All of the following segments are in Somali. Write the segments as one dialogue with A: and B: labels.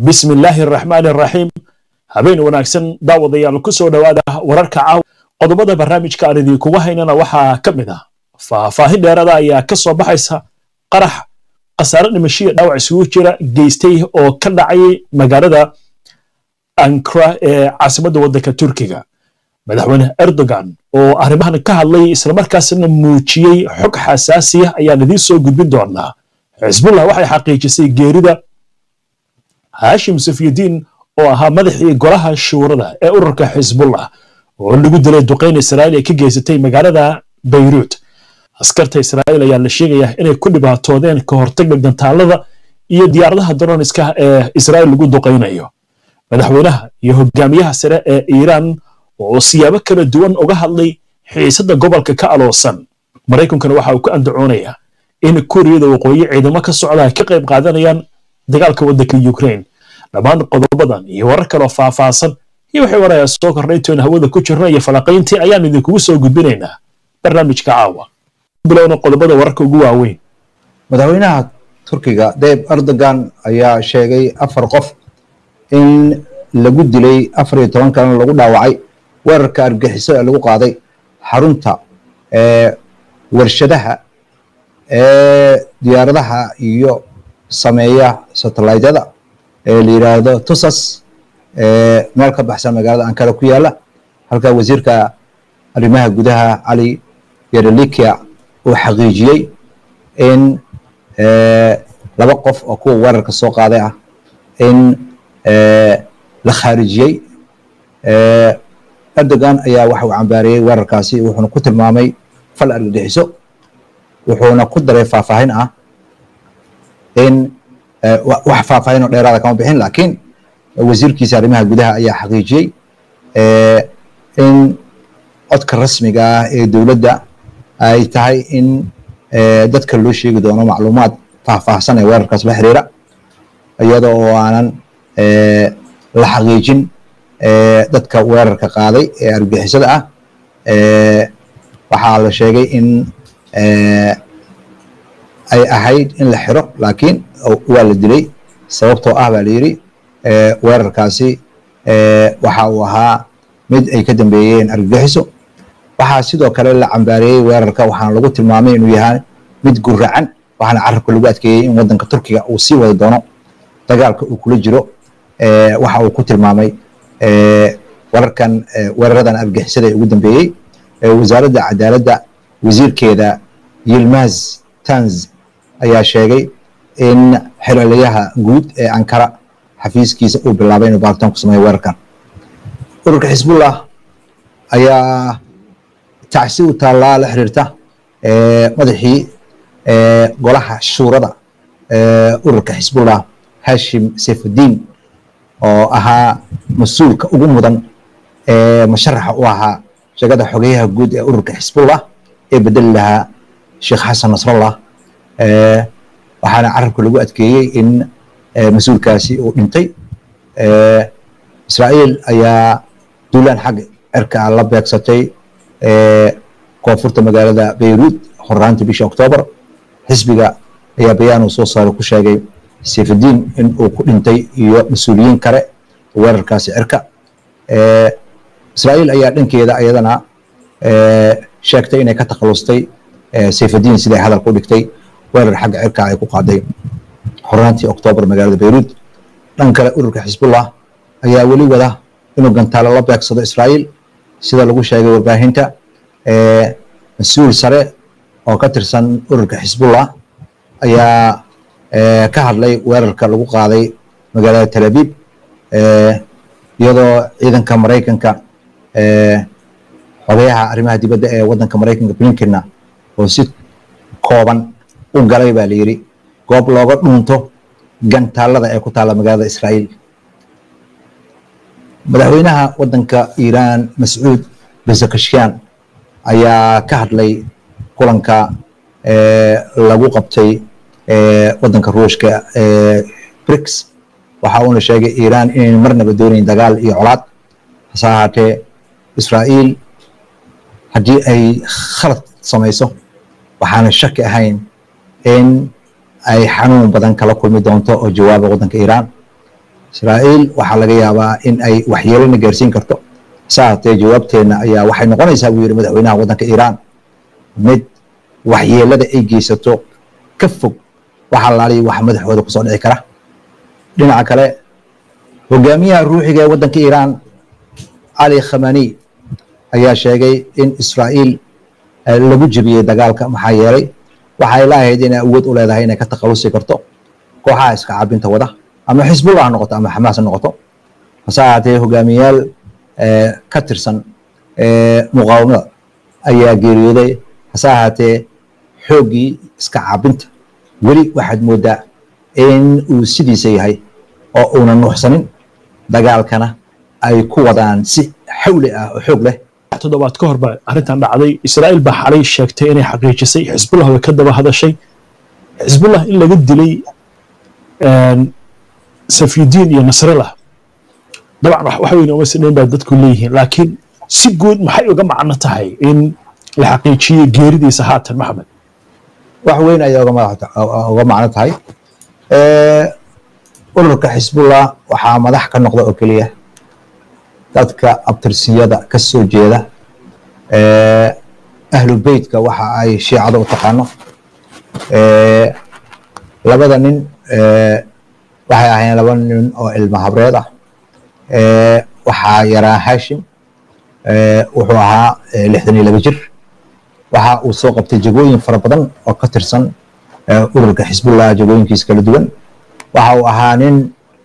A: bismi illaahi araxmaani araxiim habeen wanaagsan daawadayaal ku soo dhowaada wararka caawa qodobada barnaamijka aan idinkugu haynana waxaa ka mid ah faahfaahin dheerada ayaa ka soo baxaysa qarax khasaare dhimashiya dhaawac isugu jira geystay oo ka dhacay magaalada ankara ee caasimadda waddanka turkiga madaxweyne erdogan oo arrimahan ka hadlay islamarkaasna muujiyey xog xasaasiya ayaan idiin soo gudbin doonaa xisbullah waxay xaqiijisay geerida haashim safyudiin oo ahaa madaxii golaha shuurada ee ururka xisbullah oo lagu dilay duqayn israa'iil ay ka geysatay magaalada bayruut askarta israa'iil ayaa la sheegayaa inay ku dhibaatoodeen ka hortagga gantaalada iyo diyaaradaha daroniska ee israa'iil lagu duqaynayo madaxweynaha iyo hogaamiyaha sare ee iiraan oo siyaabo kala duwan uga hadlay xiisadda gobolka ka aloosan maraykankuna waxa uu ku andacoonayaa in kuuriyada waqooyi ciidamo ka socda ay ka qayb qaadanayaan dagaalka waddanka ukraine dhammaan qodobadan iyo warar kaloo faahfaahsan iyo waxay warayaa soo kordhaytoon hawada ku jirna iyo falaqayntii ayaan idinkugu soo gudbinaynaa barnaamijka caawa bilowna qodobada wararka ugu waaweyn
B: madaxweynaha turkiga dayib erdogan ayaa sheegay afar qof in lagu dilay afar iyo toban kalena lagu dhaawacay weerarka argaxiso ee lagu qaaday xarunta warshadaha ee diyaaradaha iyo sameeya satellaydyada ee la yidhaahdo tusas meel ka baxsan magaalada ankara ku yaala halkaa wasiirka arrimaha gudaha cali yerelikia uu xaqiijiyey in laba qof oo kuwa weerarka soo qaaday ah in la khaarijiyey erdogan ayaa waxa uu cambaariyey weerarkaasi wuxuuna ku tilmaamay fal argagixiso wuxuuna ku daray faahfaahin ah in wax faahfaahin oo dheeraada kama bixin laakiin wasiirkiisa arrimaha gudaha ayaa xaqiijiyey in codka rasmiga ah ee dowladda ay tahay in dadka loo sheegi doono macluumaad faahfaahsan ee weerarkaas la xiriira iyada oo aanan la xaqiijin dadka weerarka qaaday ee argixisada ah waxaa la sheegay in ay ahayd in la xiro laakiin waa la dilay sababtoo ah baa la yidhi weerarkaasi waxa uu ahaa mid ay ka dambeeyeen argagixiso waxaa sidoo kale la cambaareeyey weerarka waxaana lagu tilmaamay inuu yahay mid guracan waxaana carabka lagu adkeeyey in waddanka turkiga uu sii wadi doono dagaalka uu kula jiro waxa uu ku tilmaamay wararkan weeraradan argixisada ee ugu dambeeyey wasaaradda cadaaladda wasiirkeeda yilmaz tanz ayaa sheegay in xelalayaha guud ee ankara xafiiskiisa uu bilaabay inuu baaritaan ku sameeyo weerarkan ururka xisbullah ayaa tacsi u taallaa la xiriirta madaxii golaha shuurada ururka xisbullah hashim sayfudiin oo ahaa mas-uulka ugu mudan ee musharaxa u ahaa shagada xogeyaha guud ee ururka xisbullah ee bedeli lahaa sheekh xasan nasrallah waxaana carabka lagu adkeeyey in mas-uulkaasi uu dhintay israa'iil ayaa duulaan xagga cirka la beegsatay koonfurta magaalada bayruud horaantii bisha oktoobar xisbiga ayaa bayaan uu soo saaray ku sheegay sayfudiin in uu ku dhintay iyo mas-uuliyiin kale weerarkaasi cirka israa'iil ayaa dhankeeda ayadana sheegtay inay ka takhalustay sayfudiin siday hadalka u dhigtay weerar xagga cirka ay ku qaaday horaantii oktoobar magaalada bayruud dhan kale ururka xisbullah ayaa weli wada inuu gantaalo la beegsado israa'iil sida lagu sheegay warbaahinta mas-uul sare oo ka tirsan ururka xisbullah ayaa ka hadlay weerarka lagu qaaday magaalada tel abiib iyadoo ciidanka maraykanka xogayaha arrimaha dibadda ee waddanka maraykanka blinkenna oo si kooban u galay baa la yidhi goob looga dhunto gantaalada ee ku taalla magaalada israa'iil madaxweynaha waddanka iiraan mascuud bezakashyan ayaa ka hadlay kulanka lagu qabtay waddanka ruushka brix waxa uuna sheegay iiraan inayn marnaba doonayn dagaal iyo colaad hase ahaatee israa'iil haddii ay khalad samayso waxaana shaki ahayn in ay xanuun badan kala kulmi doonto oo jawaaba waddanka iiraan israa'iil waxaa laga yaabaa in ay waxyeelona gaarsiin karto saa hatee jawaabteenna ayaa waxay noqonaysaa buu yidhi madaxweynaha waddanka iiraan mid waxyeelada ay geysato ka fog waxa laaliya wax madaxooda kusoo dhici kara dhinaca kale hogaamiyaha ruuxiga ee waddanka iiraan cali khamani ayaa sheegay in israa'iil lagu jebiyey dagaalka maxaa yeelay waxay laahayd inay awood u leedahay inay ka takhalusi karto kooxaha iska caabinta wada ama xisbullah ha noqoto ama xamaas ha noqoto hase ahaatee hogaamiyaal ka tirsan muqaawamada ayaa geeriyooday hase ahaatee xooggii iska caabinta weli waxaad moodaa in uu sidiisa yahay oo uuna nuuxsanin dagaalkana ay ku wadaan si xawli ah oo xoog leh
A: toddobaad ka hor baa arrintan dhacday israa'iil baa xalay sheegtay inay xaqiijisay xisbullah way ka daba hadashay xisbullah in laga dilay safiyudiin iyo nasrallah dabcan wax weyn uma sinayn baa dadku leeyihiin laakiin si guud maxay uga macno tahay in la xaqiijiyey geeridiisa haatan maxmed
B: wax weyn ayay uga macno tahay ururka xisbullah waxaa madax ka noqda oo keliya dadka abtirsiyada ka soo jeeda ahlu beytka waxa ay shiicada u taqaano labada nin waxay ahayn laba nin oo ilma habreed ah waxaa yaraa hashim wuxuu ahaa lixdan iyo laba jir waxa uu soo qabtay jagooyin fara badan oo ka tirsan ururka xisbullah jagooyinkiisa kala duwan waxa uu ahaa nin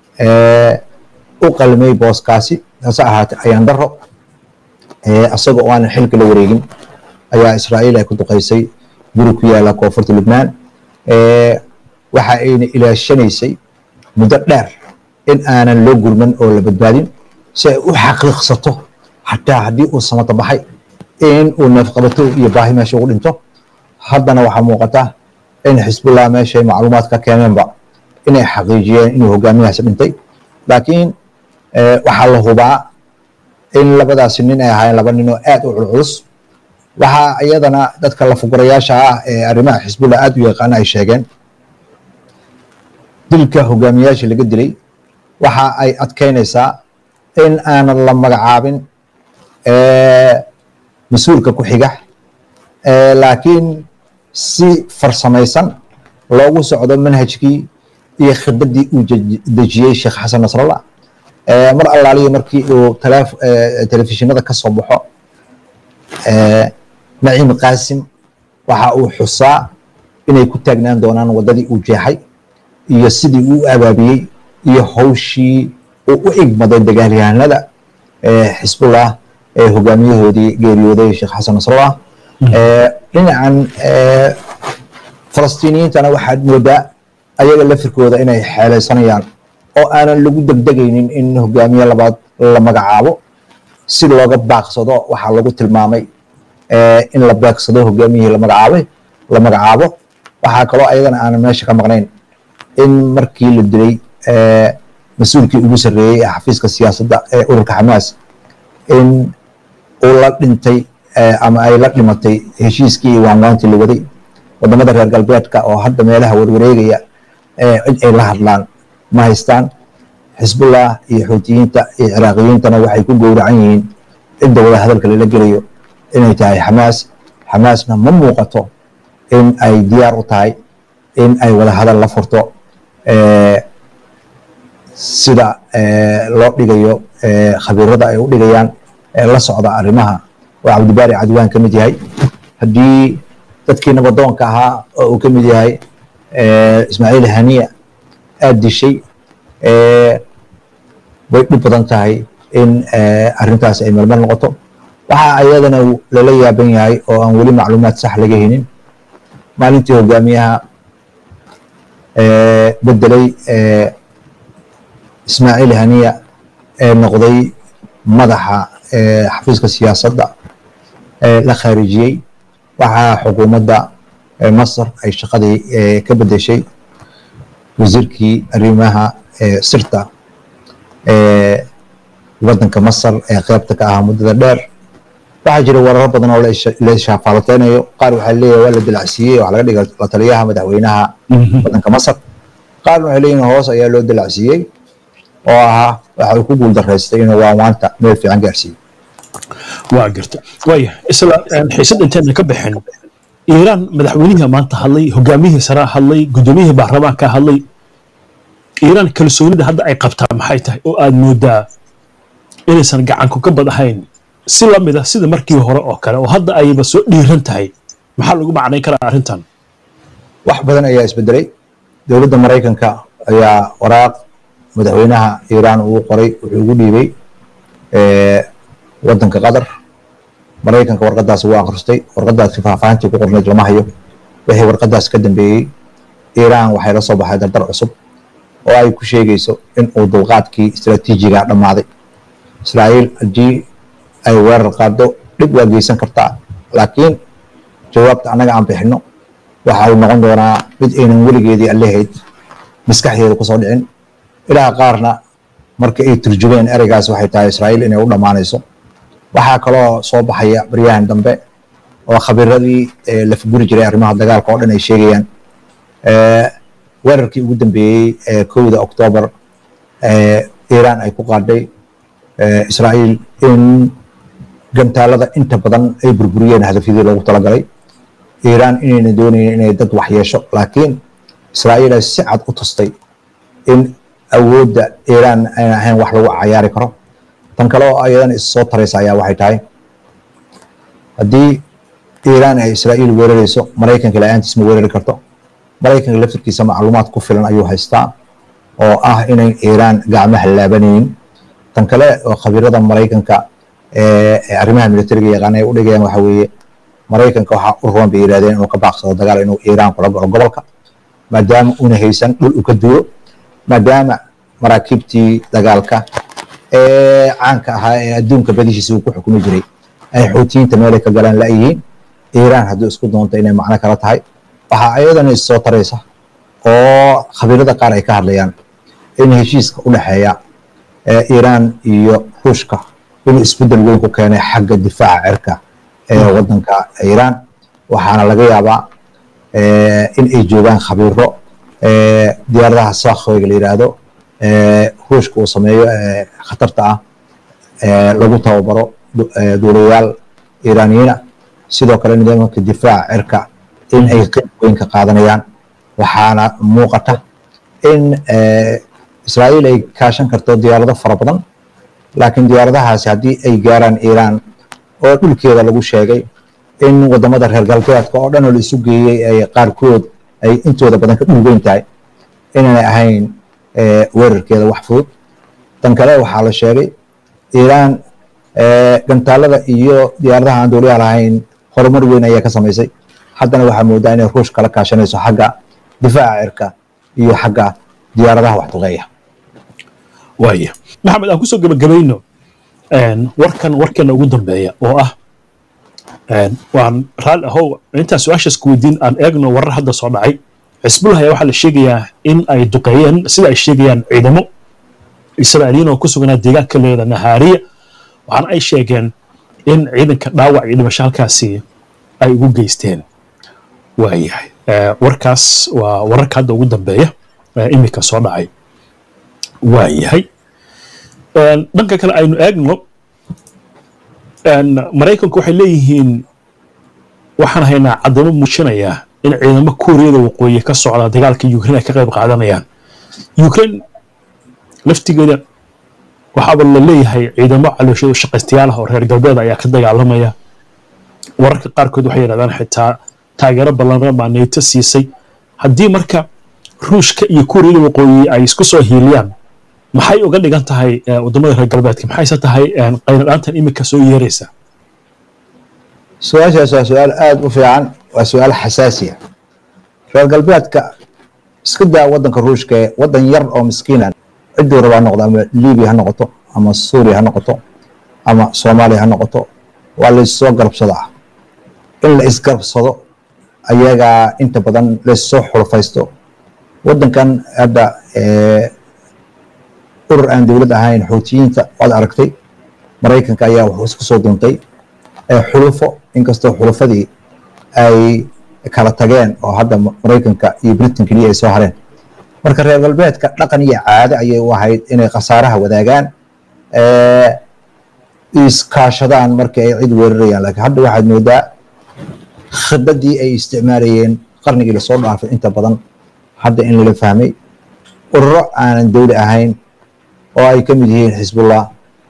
B: u qalmay booskaasi hase ahaatee ayaan daro isaga oo aanan xilka la wareegin ayaa israa'iil ay ku duqaysay guri ku yaala koonfurta lubnaan waxa ayna ilaashanaysay muddo dheer in aanan loo gurman oo la badbaadin si ay u xaqiiqsato xataa haddii uu samata baxay in uu neefqabato iyo baahi meesha ugu dhinto haddana waxaa muuqata in xisbullah meeshay macluumaad ka keeneenba inay xaqiijiyeen inuu hogaamiyahaasi dhintay laakiin waxaa la hubaa in labadaasi nin ay ahaayeen laba nin oo aad u culculus waxaa iyadana dadka lafugurayaasha ah ee arrimaha xisbullah aad u yaqaana ay sheegeen dilka hogaamiyayaasha laga dilay waxa ay adkeynaysaa in aanan la magacaabin mas-uulka ku xiga laakiin si farsamaysan loogu socdo manhajkii iyo khibradii uu dejiyey sheekh xasan nasrallah mar allaaliyo markii uu telefishinada ka soo baxo naciim qaasim waxa uu xusaa inay ku taagnaan doonaan waddadii uu jeexay iyo sidii uu abaabiyey iyo hawshii uu u igmaday dagaalyahanada xisbullah ee hogaamiyahoodii geeriyooday sheekh xasan nasrallah dhinacan falastiiniyiintana waxaad moodaa ayaga lafirkooda inay xeelaysanayaan oo aanan lagu degdegaynin in hogaamiye labaad la magacaabo si looga baaqsado waxaa lagu tilmaamay in la beegsado hogaamiyihii la magacaabay la magacaabo waxaa kaloo ayagana aanan meesha ka maqnayn in markii la dilay mas-uulkii ugu sarreeyey ee xafiiska siyaasadda ee ururka xamaas in uu la dhintay ama ay la dhimatay heshiiskii iyo waanwaantii la waday wadamada reer galbeedka oo hadda meelaha warwareegaya cid ay la hadlaan ma haystaan xisbullah iyo xuutiyiinta iyo ciraaqiyiintana waxay ku gowracan yihiin cidda wada hadalka lala gelayo inay tahay xamaas xamaasna ma muuqato in ay diyaar u tahay in ay wada hadal la furto sida loo dhigayo khabiirada ay u dhigayaan la socda arrimaha oo cabdibaari cadwaan ka mid yahay haddii dadkii nabadoonka ahaa oo uu ka mid yahay ismaaciil haniya aad dishay way dhib badan tahay in arrintaas ay melmel noqoto waxa ayadana lala yaaban yahay oo aan weli macluumaad sax laga helin maalintii hogaamiyaha bedelay ismaaciil haniya ee noqday madaxa xafiiska siyaasadda la khaarijiyey waxaa xukuumadda masar ay shaqadii ka bedeshay wasiirkii arrimaha sirta waddanka masar ee qeybta ka ahaa muddada dheer waxaa jira wararo badan oo la ishaafalateynayo qaar waxaa leeyahay waa la dilacsiiyey waxaa laga dhigay la taliyaha madaxweynaha waddanka masar qaarna waxay leeyihin hoos ayaa loo dilacsiiyey oo ahaa waxa uu ku guuldaraystay inuu waanwaanta meel fiican gaarsiiyo
A: waa garta waaya isla xiisad intayna ka bixin iiraan madaxweynihii maanta hadlay hogaamiyihii saraa hadlay guddoomiyihii baarlamaanka hadlay iiraan kalsoonida hadda ay qabtaa maxay tahay oo aad moodaa inaysan gacanku ka bad ahayn si la mid ah sida markii hore oo kale oo hadda ayba soo dhiiran tahay maxaa lagu macnayn karaa arrintan
B: wax badan ayaa isbedelay dowladda maraykanka ayaa waraaq madaxweynaha iiraan uu qoray wuxuu ugu dhiibay waddanka qatar maraykanka warqadaas wuu akhristay warqadaasi faahfaahintii ku qornayd lama hayo wixii warqadaas ka dambeeyey iiraan waxay la soo baxay dardar cusub oo ay ku sheegayso in uu dulqaadkii istaraatiijiga dhammaaday israa'iil haddii ay weerar qaado dhib waa geysan kartaa laakiin jawaabta annaga aan bixinno waxa uu noqon doonaa mid aynan weligeedii allehayd maskaxdeeda kusoo dhicin ilaa qaarna marka ay turjumeen ereygaas waxay tahay israa'iil inay u dhammaanayso waxaa kaloo soo baxaya baryahan dambe oo khabiiradii lafguri jiray arrimaha dagaalka oo dhan ay sheegayaan weerarkii ugu dambeeyey ee kowda oktoobar iiraan ay ku qaadhay israa'iil in gantaalada inta badan ay burburiyeen hadafyadii loogu talagalay iiraan inayna doonaynin inay dad wax yeesho laakiin israa'iil ay si cad u tustay in awoodda iiraan ayna ahayn wax lagu cayaari karo tan kale oo ayadana is soo taraysa ayaa waxay tahay haddii iiraan ay israa'iil weerarayso maraykanka la-aantiis ma weerari karto maraykanka laftirkiisa macluumaad ku filan ayuu haystaa oo ah inayn iiraan gacmaha laabanaynin tan kale oo khabiirada maraykanka ee arrimaha militariga yaqaan ay u dhigayaan waxa weeye maraykanka waxaa u roon bay yidhahdeen inuu ka baaqsado dagaal inuu iiraan kula galo gobolka maadaama una haysan dhul u ka duuro maadaama maraakiibtii dagaalka ee caanka ahaa ee adduunka badishiisa uu ku xukumi jiray ay xuutiyiinta meelay ka galaan la'yihiin iiraan hadduu isku doonto inay macno kala tahay waxaa ayadana is soo taraysa oo khabiirada qaar ay ka hadlayaan in heshiiska u dhexeeya iiraan iyo ruushka inuu isbeddel weyn ku keenay xagga difaaca cirka ee waddanka iiraan waxaana laga yaabaa in ay joogaan khabiiro diyaaradaha saakhoyga la yidhaahdo ruushka uu sameeyo khatarta ah lagu tababaro duulayaal iiraaniyiina sidoo kale nidaamka difaaca cirka in ay qeyb weyn ka qaadanayaan waxaana muuqata in israa'iil ay kaashan karto diyaarado fara badan laakiin diyaaradahaasi haddii ay gaaraan iiraan oo dhulkeeda lagu sheegay in wadamada reer galbeedka oo dhan oo la isu geeyey ay qaarkood ay intooda badan ka dhulweyn tahay inaanay ahayn weerarkeeda wax fudud tan kale waxaa la sheegay iiraan gantaalada iyo diyaaradaha aan dowliyaha lahayn horumar weyn ayaa ka samaysay haddana waxaa moodaa inay ruush kala kaashanayso xagga difaaca cirka iyo xagga diyaaradaha wax duqeeya
A: waaya maxamed aan kusoo gebagabayno warkan warkeena ugu dambeeya oo ah waan raali ahow intaan su-aashaas ku weydiin aan eegno warar hadda soo dhacay xisbullah ayaa waxaa la sheegayaa in ay duqeeyeen sida ay sheegayaan ciidamo israa'iiliyiin oo ku suganaa deegaanka leeda nahaariya waxaana ay sheegeen in ciidanka dhaawac iyo dhimasho halkaasi ay ugu geysteen waayahay warkaas waa wararka hadda ugu dambeeya iminka soo dhacay waayahay dhanka kale aynu eegno maraykanku waxay leeyihiin waxaan haynaa caddamo muujinaya in ciidamo kuuriyada waqooyi ka socda dagaalka ukraine ay ka qayb qaadanayaan ukraine laftigeeda waxaaba la leeyahay ciidamo calooshada shaqaystayaal ah oo reer galbeed ayaa ka dagaalamaya wararka qaarkood waxay yidhahdaan xitaa taageero ballanran baa neeto siisay haddii marka ruushka iyo kuuriyada waqooyi ay isku soo hiiliyaan maxay uga dhigan tahay wadamada reer galbeedka maxayse tahay qaynadhaantan iminka soo yeeraysa
B: su-aashaas waa su-aal aada u fiican waa su-aal xasaasiya reer galbeedka iska daa waddanka ruushka ee waddan yar oo miskiina cidduu rabaa noqdo ama libiya ha noqoto ama suuriya ha noqoto ama soomaaliya ha noqoto waa laissoo garabsadaa in la isgarabsado ayagaa inta badan laissoo xulfaysto waddankan hadda urur aan dowlad ahayn xuutiyiinta waad aragtay maraykanka ayaa wuxuu isku soo duuntay xulufo inkastoo xulufadii ay kala tageen oo hadda maraykanka iyo britain keliya ay soo hareen marka reer galbeedka dhaqan iyo caado ayay u ahayd inay khasaaraha wadaagaan iskaashadaan markii ay cid weerarayaan laakiin hadda waxaad moodaa khibradii ay isticmaalayeen qarnigii lasoo dhaafay inta badan hadda in lala fahmay ururo aanan dowli ahayn oo ay ka mid yihiin xisbullah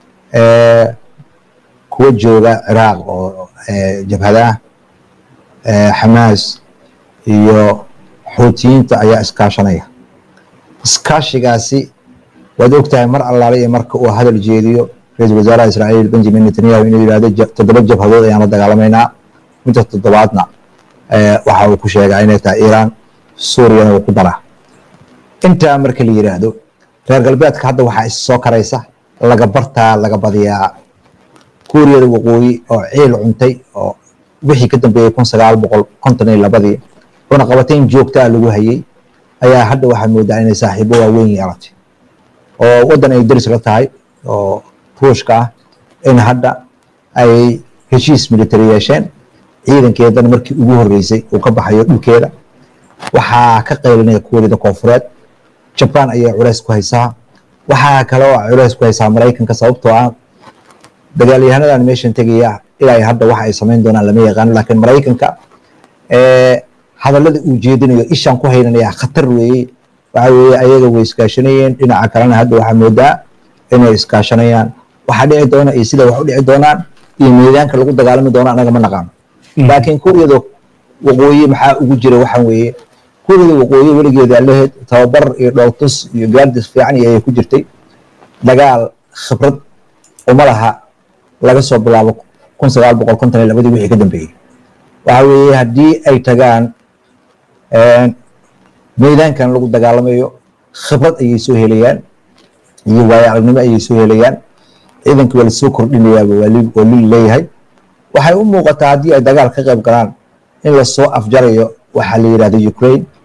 B: kuwa jooga ciraaq oo jabhadaah xamaas iyo xuutiyiinta ayaa iskaashanaya iskaashigaasi waad ogtahay mar allaale iyo marka uu hadal jeediyo ra-iisul wasaaraha israa'iil benjamin netanyahu inuu yidhahdo toddoba jabhadood ayaan la dagaalamaynaa midda toddobaadna waxa uu ku sheegaa inay tahay iiraan suuriyana uu ku daraa intaa marka la yidhaahdo reer galbeedka hadda waxaa is soo karaysa laga bartaa laga badiyaa kuuriyada waqooyi oo ciil cuntay oo wixii ka dambeeyey kun sagaal boqol konton iyo labadii cunaqabatayn joogtaa lagu hayay ayaa hadda waxaad moodaa inay saaxiibo waaweyn yeelatay oo waddan ay daris la tahay oo ruushka ah in hadda ay heshiis military yeesheen ciidankeedana markii ugu horreysay uu ka baxayo dhulkeeda waxaa ka qaylinaya kuuriyada koonfureed jabaan ayay culays ku haysaa waxaa kale oo culays ku haysaa maraykanka sababtoo ah dagaalyahanadan meeshan tegaya ilaa hadda waxa ay samayn doonaan lama yaqaano laakiin maraykanka hadallada uu jeedinayo ishaan ku haynanaya khatar weeye waxa weeye ayaga way iskaashanayeen dhinaca kalena hadda waxaa moodaa inay iskaashanayaan waxa dhici doona iyo sida wax u dhici doonaan iyo meedaanka lagu dagaalami doono anaga ma naqaano laakiin kuuriyada waqooyi maxaa ugu jira waxaan weeye kuuriyada waqooyi weligeeda laheyd tababar iyo dhowrtus iyo gaardis fiican iyo ayay ku jirtay dagaal khibrad uma laha laga soo bilaabo kun sagaal boqol konton iyo labadii wixii ka dambeeyey waxa weeye haddii ay tagaan meedaankan lagu dagaalamayo khibrad ayay soo helayaan iyo waayo aragnimo ayay soo helayaan ciidankii waa lasoo kordhinayaaba waa lili leeyahay waxay u muuqataa haddii ay dagaal ka qayb galaan in lasoo afjarayo waxaa la yidhahda ukraine